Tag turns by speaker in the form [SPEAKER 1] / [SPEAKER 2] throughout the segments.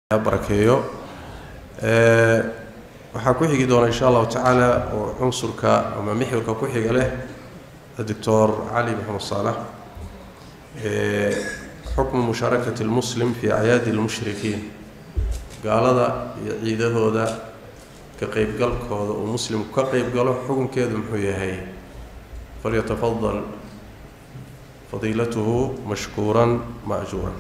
[SPEAKER 1] barakeeyo waxaa ku xigi doona insha allahu tacaala oo cunsurka ama mixwarka ku xiga leh doctor cali maxamed saalax xukmu mushaarakati lmuslim fi acyaadi lmushrikiin gaalada iyo ciidahooda ka qeybgalkooda uu muslimku ka qeyb galo xukunkeedu muxuu yahay falyatafadal fadiilatuhu mashkuuran maajuuran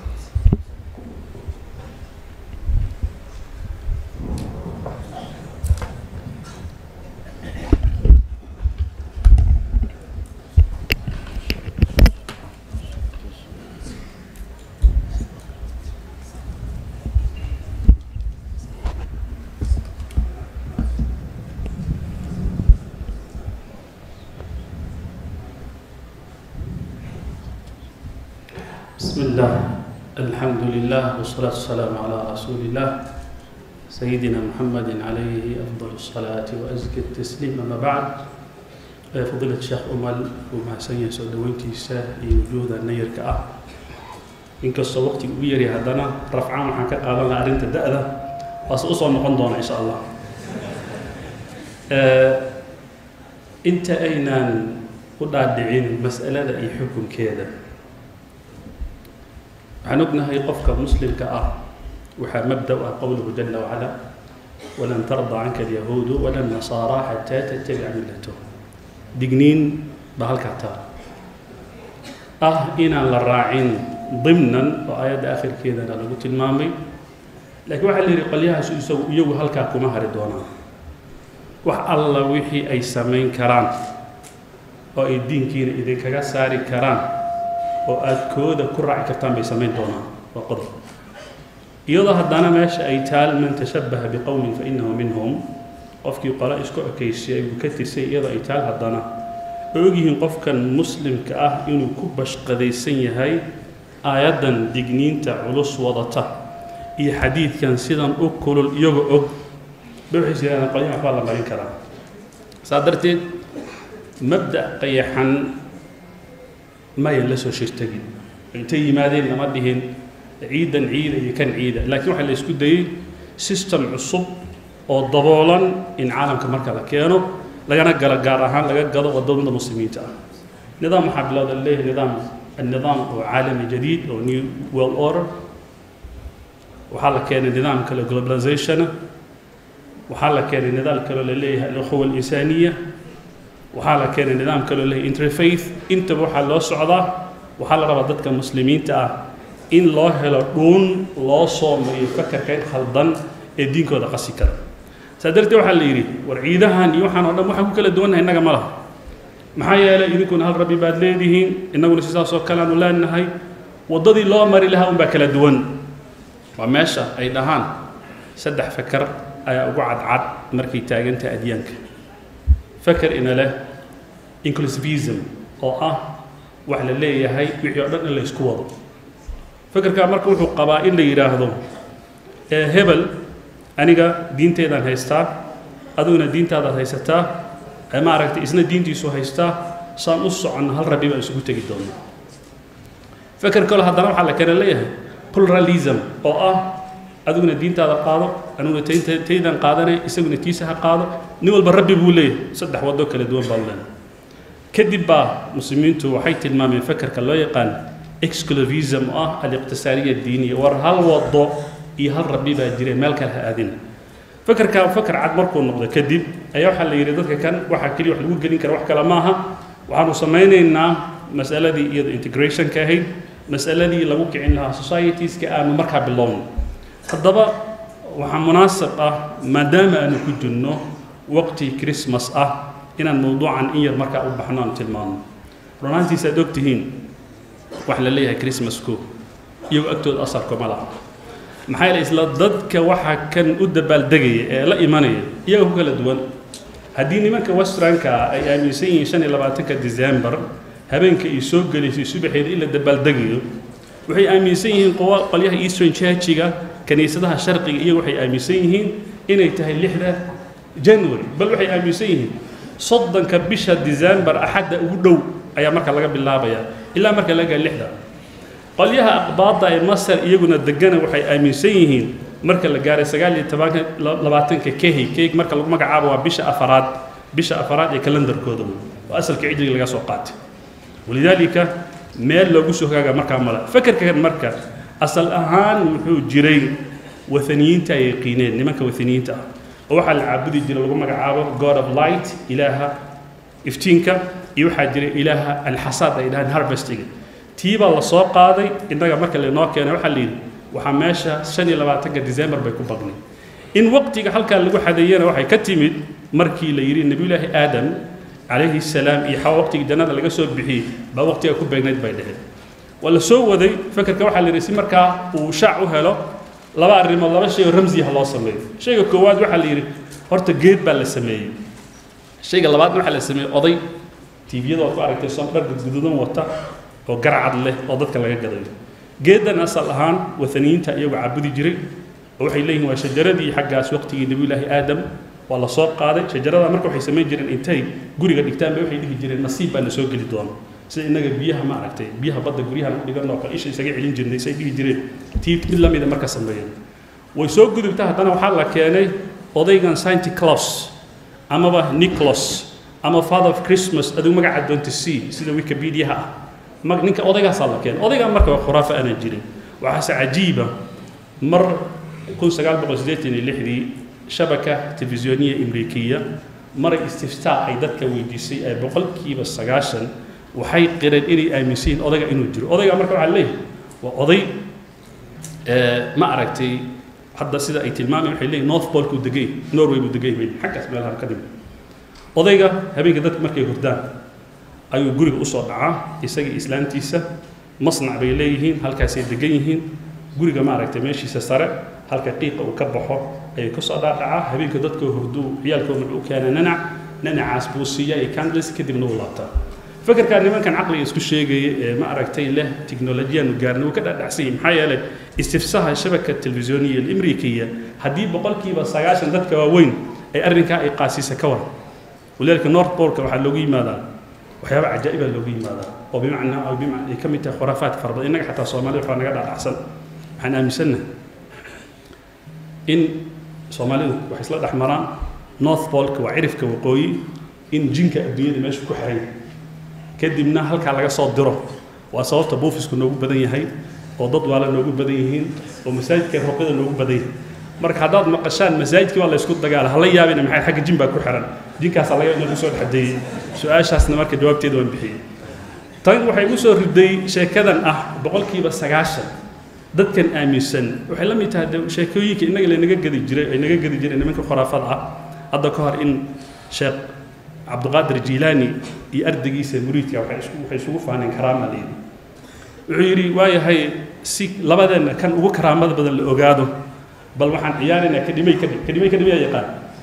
[SPEAKER 2] بسم الله الحمد لله والصلاة والسلام على رسول الله سيدنا محمد عليه أفضل الصلاة وأزكى التسليم أما بعد فضيلة الشيخ أمل وما سنيا سودوينتي ساه وجود النير كأه إن كسو وقت ويري هدنا رفعان وحن كقالنا أرنت الدأذة بس أصلا نقن دونا إن شاء الله أه أنت أين قد دعين مسألة أي حكم كذا waxaan ognahay qofka muslimka ah waxaa mabda u ah qowluhu jala wacala walan tarda canka alyahuudu wala nasaara xataa tattabica millatahu digniin baa halkaa taal ah inaan la raacin dimnan oo aayadda akhirkeedana lagu tilmaamay laakiin waxaa la yidhi qolyahaas isagu iyagu halkaa kuma hari doonaan wax alla wixii ay samayn karaan oo ay diinkiina idinkaga saari karaan oo aada kooda ku raaci kartaan bay samayn doonaan waa qodob iyadoo haddana meesha ay taal man tashabbaha biqowmin fa innahu minhum qofkii qole isku ekeysiyay uu ka tirsay iyadoo ay taal haddana oo ogyihiin qofkan muslimka ah inuu ku bashqadaysan yahay aayaddan digniinta culus wadata iyo xadiidkan sidan u kulul iyagoo og ba waxay yidhahdaan qolyahan waxbaa la marin karaa saa darteed mabda' qayaxan mayan la soo shirtagin intay yimaadeen lama dhihin ciidan ciida iyo kan ciida laakiin waxaa la isku dayey system cusub oo daboolan in caalamka marka la keeno lagana galo gaar ahaan laga gado wadamada muslimiinta ah nidaam waxaa bilowda leeyahay nidaam النظام oo caalami jadiid oo new world order waxaa la keenay nidaam kale globalization waxaa la keenay nidaam kaloo la leeyahay alukhuwa alinsaniya waxaa la keenay nidaam kaloo leeyahay interfaith intaba waxaa loo socdaa waxaa la rabaa dadka muslimiinta ah in loo helo dhuun loo soomayo fakarkan khaldan ee diinkooda qasi kara saa darteed waxaa la yidhi war ciidahan iyo waxaan oo dhan waxaan ku kala duwannahay innaga ma laha maxaa yeelay idinkuna hal rabbi baad leedihiin innaguna sidaasoo kale aanu leenahay waddadii loo mari lahaa unbaa kala duwan waa meesha ay dhahaan saddex fakar ayaa ugu cadcad markay taagantahay adyaanka fakar ina leh inclusivism oo ah wax la leeyahay wixii oo dhan in la isku wado fakarkaa marka wuxuu qabaa in la yidhaahdo ee hebel aniga diinteedaan haystaa adiguna diintaadaad haysataa ee maaragtay isna diintiisu haystaa saan u soconno hal rabbi baan isugu tegi doonaa fakar kale haddana waxaa la kale leeyahay pluralism oo ah adiguna diintaada qaado aniguna taynta taydan qaadanay isaguna tiisa ha qaado nin walba rabbi buu leeyahay saddex waddo kala duwan baa leena kadib baa muslimiintu waxay tilmaameen fakarka loo yaqaan exclusivism oo ah aliqtisaariya diiniya war hal waddo iyo hal rabbi baa jira meel kale ha aadina fakarkaa fakar cad markuu noqdo kadib ayaa waxaa la yidhi dadka kan waxaa keliya wax lagu gelin kara wax kale maaha waxaanu samaynaynaa masaladii iyado integrationka ahayd masaladii lagu kicin lahaa societieska aanu markaa bilowno haddaba waxaa munaasab ah maadaama aanu ku jirno waqti christmas ah inaan mawduucan in yar markaa u baxno aan tilmaano runaantiisa aad og tihiin wax la leeyahay christmasku iyagoo agtooda asarku ma laha maxaa yeele isla dadka waxa kan u dabaaldegaya ee la imanaya iyaga ku kala duwan haddii nimanka westranka ay aaminsan yihiin shan iyo labaatanka december habeenka ay soo gelaysay subaxeeda in la dabaaldegayo waxay aaminsan yihiin qolyaha eastern churchiga kiniisadaha sharqiga iyaga waxay aaminsan yihiin inay tahay lixda january bal waxay aaminsan yihiin soddonka bisha december axadda ugu dhow ayaa marka laga bilaabayaa ilaa marka laga lixda qolyaha aqbaadda ee masar iyaguna degana waxay aaminsan yihiin marka la gaaray sagaal iyo tobanka labaatanka kehi keyg marka lagu magacaabo waa bisha afaraad bisha afaraad ee kalendarkooda wey oo asalka cijriga laga soo qaatay walidaalika meel loogu soo hogaaga markaa mala fakerkan marka asal ahaan wuxuu jiray wathaniyiinta ay yaqiineen nimanka wathaniyiinta ah oo waxaa la caabudi jiray lagu magacaabo god of light ilaaha iftiinka iyo waxaa jiray ilaaha alxasaad ay dhahaan harvestiga tii baa la soo qaaday innaga marka lainoo keenay waxaa la yidhi waxaa meesha shan iyo labaatanka december bay ku badnay in waqtiga halkaa lagu xadeeyana waxay ka timid markii la yidhi nebiyullaahi aadam calayhi salaam iyo xawa waqtigii jannada laga soo bixiyey baa waqtiga ku beegnayd bay dheheen waa la soo waday fakerka waxaa la yidhi si markaa uu shaac u helo laba arrimood laba shay oo ramsiyaha loo sameeyo shayga koowaad waxaa la yidhi horta geed baa la sameeyey shayga labaadna waxaa la sameeyey oday tiibiyada ood ku aragtay soom dharka guduudan wata oo garcad leh oo dadka laga gadayo geeddan asal ahaan wathaniyiinta iyagu caabudi jiray oo waxay leeyihin waa shajaradii xaggaas waqtigii nebiyullaahi aadam waa la soo qaaday shajarada marka waxay samayn jireen intay guriga dhigtaan bay waxay dhihi jireen nasiib baa na soo geli doona sida innaga biyaha ma aragtay biyaha badda guryahan u dhigan oo kale isha isaga celin jirnay say dhihi jireen tii mid lamida marka sameeyeen way soo gudubta haddana waxaa la keenay odaygan sainti claus amaba nicholas ama father of christmas adigu magaca doonta c sida wikipediaha ah mag ninka odaygaasaa la keenay odaygaa marka waa khuraafa aanan jirin waxaase cajiiba mar kun sagaal boqol siddeetan iyo lixdii shabaka telefisyooniya amrikiya maray istiftaa ay dadka weydiisay ee boqolkiiba sagaashan waxay qireen inay aaminsan yihiin odayga inuu jiro odayga marka waxaa leeyahay waa oday ma aragtay hadda sida ay tilmaamayan waxay leeyihin north polku degay norway buu degay bay xaggaas meelaha ka dhimi odayga habeenka dadka markay hurdaan ayuu guriga usoo dhacaa isagii islaantiisa masnac bay leeyihiin halkaasay degan yihiin guriga ma aragtay meeshiisa sare halka qiiqa uu ka baxo ayay kasoo dhaadhacaa habeenka dadka hurduu ciyaalkooda wuxuu u keena nanac nanacaas buu siiya iyo candles kadibna uu laabtaa fakerkaa nimankan caqliga isku sheegaya ee ma aragtay leh tiknolojiyaanu gaarna wuu ka dhaadhacsan yahay maxaa yeelay istifsaha shabaka telefisyooniya alimrikiya haddii boqolkiiba sagaashan dadka waaweyn ay arrinkaa ay qaasiisa ka waran walidaalika north polka waxaa loogu yimaadaa waxyaaba cajaa'ibaa loogu yimaadaa oo bimacnaa oo bimacna ay ka mid tahay khuraafaad fara badan innaga xataa soomaalida waxaa naga dhaadhacsan waxaan aaminsannahay in soomaalidu waxay isla dhex maraan north polka waa cirifka waqooyi in jinka adduunyada meesha ku xiray kadibna halkaa laga soo diro waa sababta buufisku noogu badan yahay oo dad waala noogu badan yihiin oo masaajidka ruqyada noogu badan yahay marka haddaad maqashaan masaajidkii waa la isku dagaala hala yaabina maxay xagga jin baa ku xiran jinkaasaa laga inagu soo dhexdeeyey su-aashaasna marka jawaabteeda waan bixiyey tan waxay igu soo riday sheekadan ah boqolkiiba sagaashan dadkan aaminsan waxay la mid tahay de sheekooyinka innaga lanaga gadi jiray ay naga gadi jireen nimanka khuraafada ah hadda ka hor in sheekh cabdiqaadir jiilaani iyo ardaygiisa muriidka waxay isugu faaneen karaama layidhi wuxuu yidhi waayahay si labadeenna kan ugu karaamada badan la ogaado bal waxaan ciyaaraynaa kadhimay kadhim kadhimay kadhimiyaa yaqaan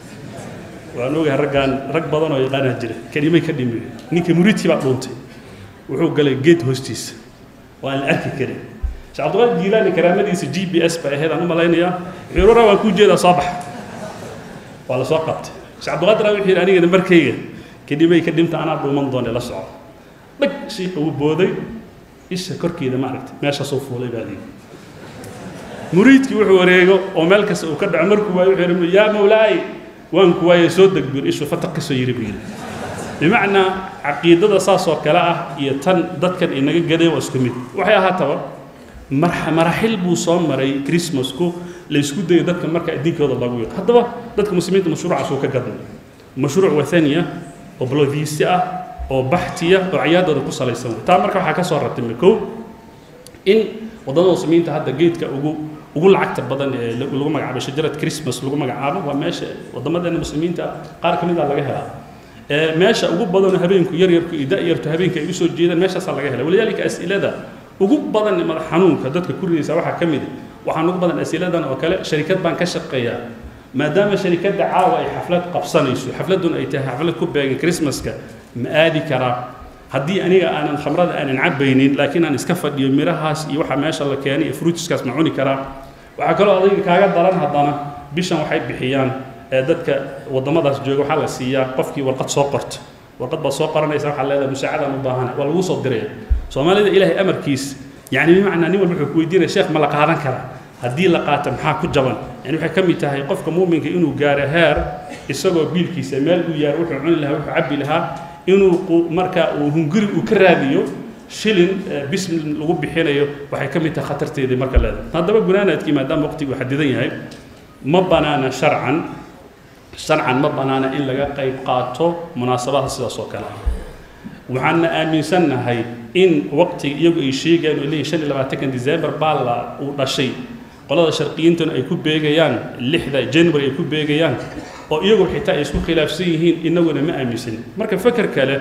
[SPEAKER 2] waan ogahay raggaan rag badan oo yaqaanaa jira kadhimay kadhimi ninka muriidkii baa dhuuntay wuxuu galay geed hoostiisa oo aan la arki karin sheekh cabdiqaadir jiilaani karaamadiisa g b s ba ahayd aan u malaynayaa wuxuu yidhi waan kuu jeedaa soo bax waa la soo qabtay sheekh cabdiqaadir wuxuu yidhi anigana markayga kadhimay ka dhimta anaa dhuuman doone la soco dhag shiiqa wuu booday isha korkeeda ma aragtay meeshaasuu fuulay baa liidi muriidkii wuxuu wareego oo meel kasta uu ka dhaco markuu waayo wuxuu yidhi yaa mawlaay waan ku waayey soo deg buu ishuu fataq ka soo yiri buu yidhi bimacnaa caqiidada saas oo kale ah iyo tan dadkan inaga gadeen waa isku mid waxay ahaataba maraxil buu soo maray christmasku la isku dayo dadka marka addiinkooda lagu yaqo haddaba dadka muslimiinta mashruucaas uu ka gadnay mashruuc wathaniya oo bolodiisi ah oo baxtiya oo ciyaadooda ku salaysan wey taa marka waxaa ka soo ratimi kow in waddamada muslimiinta hadda geedka ugu ugu lacagta badan ee lagu magacaabo shajarad christmas lagu magacaabo waa meesha waddamadeena muslimiinta qaar ka mid a laga helaa meesha ugu badanoo habeenku yaryarku iyo da-yartu habeenka ay usoo jeedaan meeshaasaa laga hela walidaalika as'ilada ugu badan madax xanuunka dadka ku ridaysa waxaa ka mid waxaan ugu badan asiladan oo kale sharikad baan ka shaqeeyaa maadaama sharikadda caawa ay xaflad qabsanayso xafladduna ay tahay xaflad ku beegan christmaska ma aadi karaa haddii aniga aanan khamrada aanan cabaynin laakiin aan iska fadhiyo mirahaas iyo waxa meesha la keenay iyo fruitiskaas ma cuni karaa waxaa kaloo adayga kaaga daran haddana bishan waxay bixiyaan ee dadka waddamadaas jooga waxaa la siiyaa qofkii warqad soo qorta warqad baad soo qoranaysa waxaa leedahay musaacadaan u baahana waa lagu soo diraya soomaalida ilaahay amarkiis يعني بمعنى نيول wuxuu ku weydiinaya sheekh ma la qaadan karaa haddii la qaato maxaa ku jaban yani waxay ka mid tahay qofka muuminka inuu gaaro heer isagoo biilkiisa meel uu yaaro wuxuu cuni lahaa wuxuu cabbi lahaa inuu marka uu hunguri uu ka raadiyo shilin bismi lagu bixinayo waxay ka mid tahay khatarteedii marka leedahay haddaba gunaanaadkii maadaama waqtigu xadidan yahay ma banaana sharcan sharcan ma banaana in laga qayb qaato munaasabadaha sidaas oo kale ah waxaana aaminsannahay in waqtiga iyagu ay sheegayaan oo leeyihin shan iyo labaatankan december baa la uu dhashay qolada sharqiyiintuna ay ku beegayaan lixda january ay ku beegayaan oo iyagu xitaa ay isku khilaafsan yihiin inaguna ma aaminsanin marka feker kale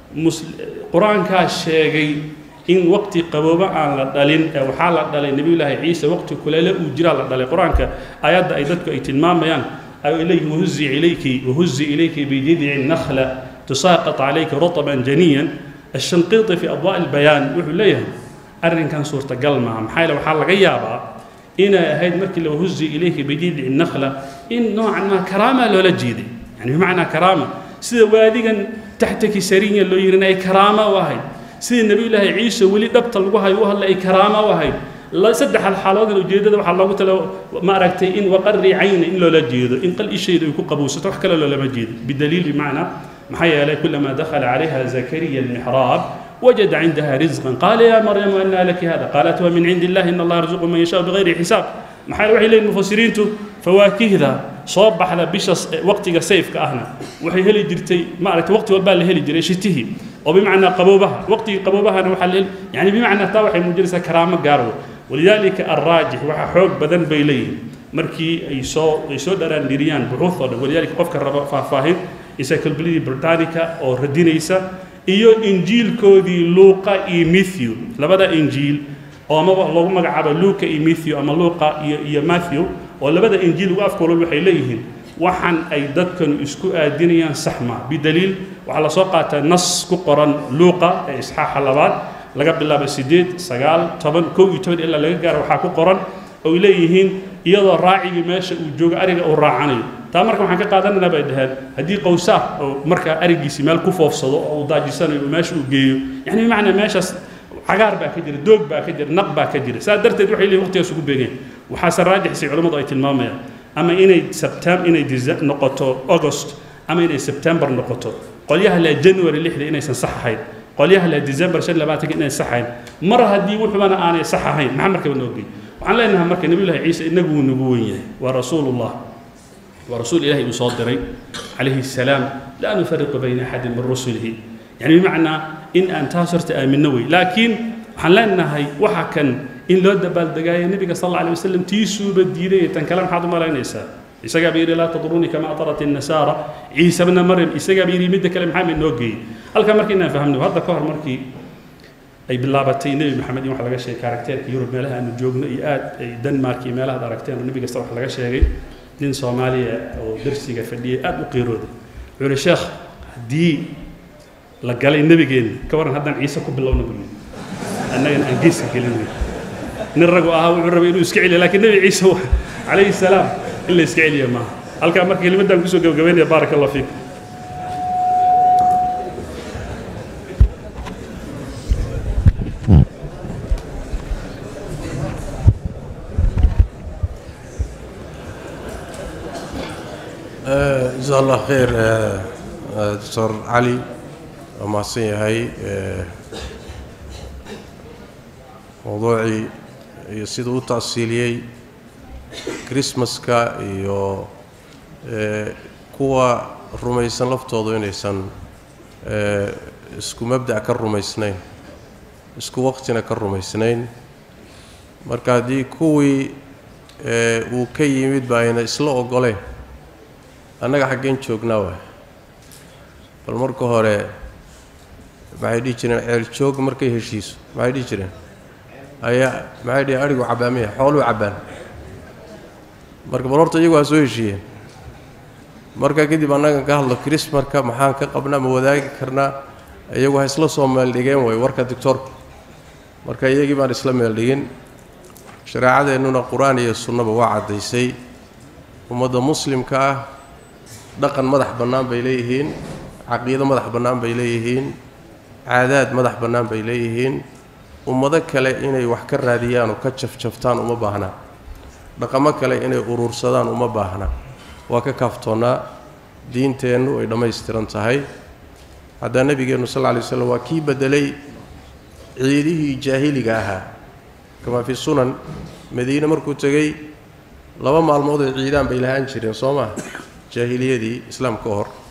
[SPEAKER 2] qur-aankaa sheegay in waqti qabooba aan la dhalin ee waxaa la dhalay nebiyullaahi ciise waqti kuleele uu jiraa la dhalay qur-aanka aayadda ay dadku ay tilmaamayaan ay leeyihin wahuzi ilayki wahuzi ilayki bijidci nakhla tusaaqat calayka rutaban janiyan الشنقيطي في أضواء البيان وحو ليه أرن كان صورة قلمها محايلة وحال غيابا إن هيد مركي لو هزي إليك بجيد النخلة إن نوعا ما كرامة لولا جيدي يعني بمعنى كرامة سيدا واديا تحتك سريا لو يرنا أي كرامة وهي سيدا النبي الله عيسى ولي دبت الوهي وهلا أي كرامة وهي لا سدح الحالات لو جيدة وحال الله قلت له ما أركتي إن وقري عين إن لولا جيدة إن قل إيش يكون قبوسة وحكى له لما جيد بدليل بمعنى محيا لي كلما دخل عليها زكريا المحراب وجد عندها رزقا قال يا مريم أن لك هذا قالت ومن عند الله إن الله يرزق من يشاء بغير حساب محيا وحي لي المفسرين فواكه ذا صوب على بش وقت سيف كأهنا وحي هلي جرتي ما عرفت وقت والبال هلي جري شتيه وبمعنى قبوبها وقت قبوبها أنا وحلل يعني بمعنى تاوحي مجلسة كرامة قارو ولذلك الراجح وحا حوق بدن بيليه markii ay soo ay soo dharaan dhiriyaan buxuuthooda walidaalika qofka raba faahfaahin encyclopedia britannica oo radinaysa iyo injiilkoodii luuqa iyo matthew labada injiil oo amaba loogu magacaabo luuka iyo matthew ama luuqa iyo iyo matthew oo labada injiil ugu afkoolol waxay leeyihiin waxaan ay dadkanu isku aadinayaan saxma bidaliil waxaa lasoo qaataa nas ku qoran luuqa ee isxaaxa labaad laga bilaabo siddeed sagaal toban kow iyo toban ilaa laga gaaro waxaa ku qoran oo ay leeyihiin iyadoo raacigii meesha uu joogo ariga uu raacanayo taa marka waxaan ka qaadanaynaa bay dhaheen haddii qowsaar oo markaa arigiisi meel ku foofsado oo uu daajisanayo oo meesha uu geeyo yani bimacnaa meeshaas cagaar baa ka jira doog baa ka jira naq baa ka jira saa darteed waxay leeyihin waqtigaas ugu beegeen waxaase raajixisay culimmadu ay tilmaamayaan ama inay septem inay noqoto august ama inay september noqoto qolyaha leh january lixda inaysan sax ahayn qolyaha leh december shan labaatanka inaysan sax ahayn mar haddii wuxubana aanay sax ahayn maxaa markaba noo geey waxaan leenahay marka nabiyullahi ciise inagu wuu nagu wen yahay waa rasuulullah waa rasuul ilahi uu soo diray calayhi salaam laa nufariqu bayna axadin min rusulihi yani bimacnaa in aan taas horta aaminno wey laakiin waxaan leenahay waxa kan in loo dabaaldegaayo nebiga sal alla alay wasalam tiisuuba diiday tan kale maxaad u malaynaysaa isagaa ba yidhi laa tadruunii kama atarat الnasaara ciise bna maryam isagaa ba yidhi midda kale maxaa ma inoo geeyey halkaa marka inaan fahamno hadda ka hor markii ay bilaabatay nebi maxamed in wax laga sheegay karakteerka yurub meelaha aanu joogno iyo aad ay denmark iyo meelahaad aragteen oo nebi kasta wax laga sheegay nin soomaaliya oo darsiga fadhiyay aad u qiirooday wuxuu yihi sheekh haddii la galay nebigeenna ka waran haddaan ciise ku bilowna buu yidhi annagana aan geeska gelin wey nin ragu ahaa wuxuu rabay inuu iska celiya laakiin nebi ciise calayhi salaam in la iska celiya maaha halkaa marka kelimadaan kusoo gabagabaynaya baaraka allah fiikum
[SPEAKER 1] جزاه الله خير دكتور علي ومحسن yahay mowduucii iyo siduu u taasiiliyey christmaska iyo kuwa rumaysan laftoodu inaysan isku mabdac ka rumaysnayn isku waqtina ka rumaysnayn marka haddii kuwii uu ka yimid ba ayna isla ogoleen annaga xaggeen joognaa waay bal marka hore maxay dhihi jireen ceel joog markay heshiiso maxay dhihi jireen ayaa maxay dhihi adhigu cabbaamaya xooluu cabbaan marka bal horta iyagu waa soo heshiiyeen marka kadib annagan ka hadlo krismarka maxaan ka qabnaa ma wadaagi karnaa iyagu ha isla soo meeldhigeen way warka doctoorka marka iyagii baan isla meeldhigin shareecadeennuna qur-aan iyo sunnaba waa caddaysay ummadda muslimka ah dhaqan madax bannaan bay leeyihiin caqiido madax bannaan bay leeyihiin caadaad madax bannaan bay leeyihiin ummado kale inay wax ka raadiyaan oo ka jafjaftaan uma baahnaa dhaqamo kale inay uruursadaan uma baahna waa ka kaaftoonnaa diinteennu ay dhammaystiran tahay haddaa nebigeennu sal lla lay slam waa kii beddelay ciidihii jaahiliga ahaa kamaa fi sunan madiine markuu tegey laba maalmood ay ciidaan bay lahaan jireen soo maa jaahiliyadii islaam ka hor